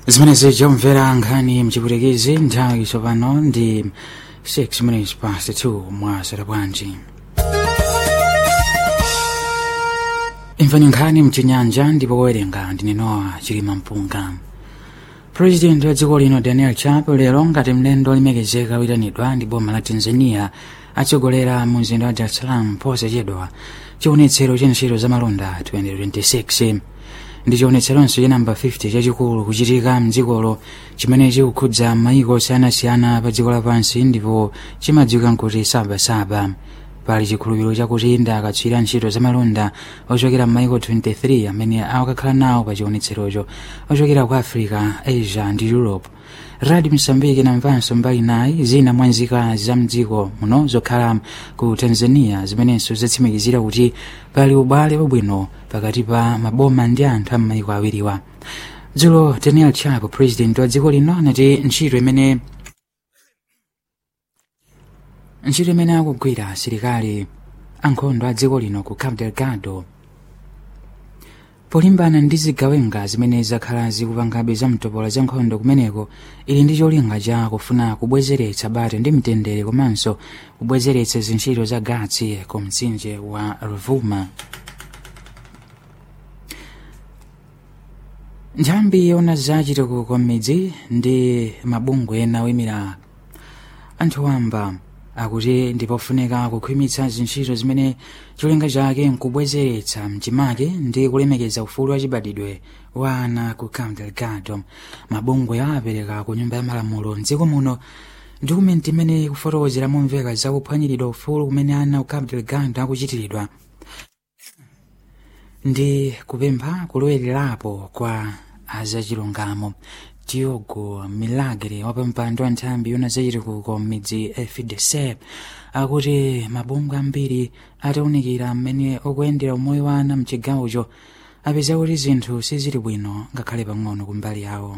zimenezi zomvera nkhani mchiputekezi nthawi tsopano ndi 6 minutes past 2 mwasera bwanji imvani nkhani mchinyanja ndipo wowerenga ndi Noah chilima mpunga purezidenti wa dziko lino daniel chapo lero ngati mlendo olemekezeka witanidwa ndi boma la tanzania atsogolera mu mzinda wa dar es salaam posachedwa chionetsero cha ntchito za malonda 2026 ndi chionetseronso cha namba 50 chachikulu kuchitika mdzikolo chimene chikukhudza maiko osiyanasiyana pa dziko lapansi ndipo chimadziwika nkuti sabasaba pali chikhulupiriro chakuti nda akatswira ntchito za malonda ochokera m'maiko 23 amene akakhala nawo pa chionetserocho ochokera ku africa asia ndi europe radi msambiki namvanso mbali nayi zina mwa nzikazi za mdziko muno zokhala ku tanzania zimenenso zatsimikizira kuti pali ubale wabwino pakati pa maboma ndi anthu a m'maiko awiriwa dzulo daniel chapo president wa dziko lino anati ntchito imene ntchito imene akugwira asilikali ankhondo a dziko lino ku cabo delgado polimbana ndi zigawenga zimene zakhala zikupangabe za mtopola za nkhondo kumeneko ili ndi cholinga cha kufuna kubwezeretsa bata ndi mtendere komanso kubwezeretsa zintchito za gatsi ku mtsinje wa ruvuma nthambi yona zachitukuko m'midzi ndi mabungwe ena oyimira anthu wamba akuti ndipofunika kukhwimitsa zintchito zimene cholinga chake nkubwezeretsa mchimake ndi kulemekeza ufulu wachibadidwe wa ana ku cabo delgado mabungwe apereka ku nyumba ya malamulo mdziko muno dokumenti imene ikufotokozera momveka zakuphwanyiridwa ufulu kumene ana ku cabo delgado akuchitiridwa ndi kupempha kulowererapo kwa azachilungamo Diogo Milagre wapampando wa nthambi yona zachitukuko m'midzi FDC akuti mabungwe ambiri atawunikira mmene okuyendera umoyo wa ana mchigawocho apeza kuti zinthu sizili bwino ngakhale pang'ono kumbali yawo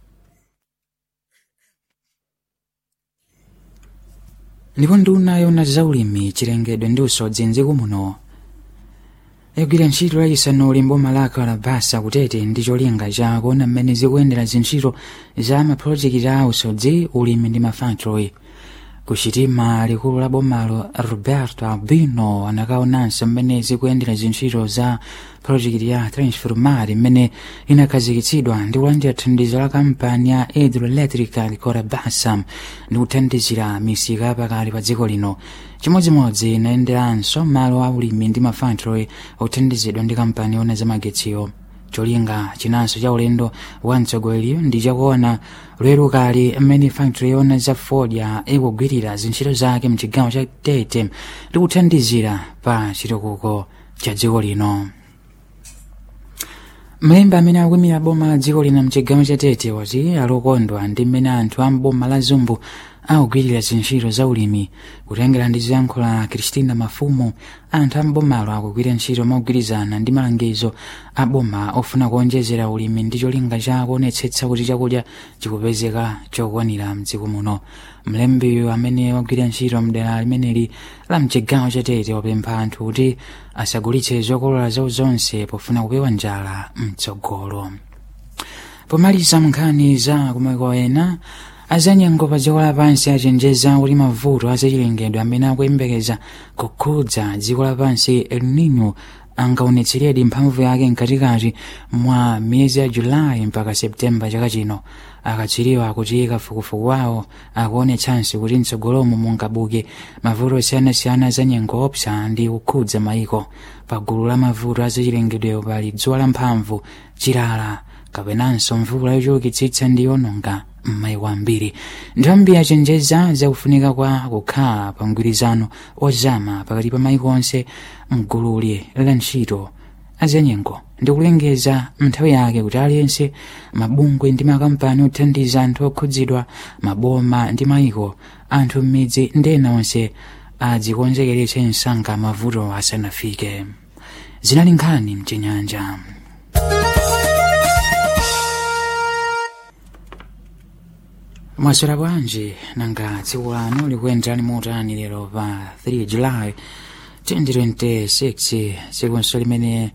ndipo nduna yona zaulimi chilengedwe ndi usodzi mdziko muno yagwira ntchito yachisanu ulimbo malaka alabasa kutete ndi cholinga cha kuona mmene zikuyendera zintchito za mapulojekiti a usodzi ulimi ndi mafactory kuchitima likulu la bomalo roberto albino anakaonanso mmene zikuyendera zintchito za projekiti ya transformar imene inakhazikitsidwa ndi kulandira thandizo la kampani ya hydroelectrical corabasa ndi kuthandizira misika pakati pa dziko lino chimodzimodzi inayenderanso malo a ulimi ndi mafactory othandizidwa ndi kampani yona zamagetsiyo cholinga chinanso cha ulendo wa mtsogoleriyo ndi chakuona lweru kali mmene factory yona za fodya ikugwirira zintchito zake mchigawo cha tete ndi kuthandizira pa chitukuko cha dziko lino mlembi amene akuyimira boma la dziko lino mchigawo cha tete wati alokondwa ndi mmene anthu a mboma la zumbu akugwirira zintchito za ulimi kutengera ndi ziyankhulo kristina mafumu anthu a mbomalo akugwira ntchito mogwirizana ndi malangizo a boma ofuna kuonjezera ulimi ndi cholinga cha kuonetsetsa kuti chakudya chikupezeka chokwanira mdziko muno mlembiyo amene wagwira ntchito mdera limeneli la mchigawo cha tete wapempha anthu kuti asagulitse zokolola zawo zonse pofuna kupewa njala mtsogolo pomaliza nkhani za kumaiko ena azanyengo pa dziko lapansi achenjeza kuti mavuto azachilengedwe amene akuyembekeza kukhudza dziko lapansi el nino angaonetseredi mphamvu yake mkatikati mwa miyezi ya julayi mpaka septemba chaka chino akatswiriwa kuti kafukufuku wawo akuonetsanso kuti mtsogolomo mungabuke mavuto osiyanasiyana za nyengo opsa ndi kukhudza maiko pa gulu la mavuto azachilengedwewo pali dzuwa lamphamvu chilala kapenanso mvula yochulukitsitsa ndi yononga m'maiko ambiri nthambi yachenjeza zakufunika kwa kukhala pa mgwirizano ozama pakati pa maiko onse mgululi la ntchito azanyengo ndi kulengeza nthawi yake kuti aliyense mabungwe ndi makampani othandiza anthu okhudzidwa maboma ndi maiko anthu m'midzi ndi ena onse adzikonzekeretse msanga mavuto asanafike zinali nkhani mchinyanja mwaswera bwanji nanga tsiku lanu likuyenderani motani lero pa 3 julayi 2026 tsikunso limene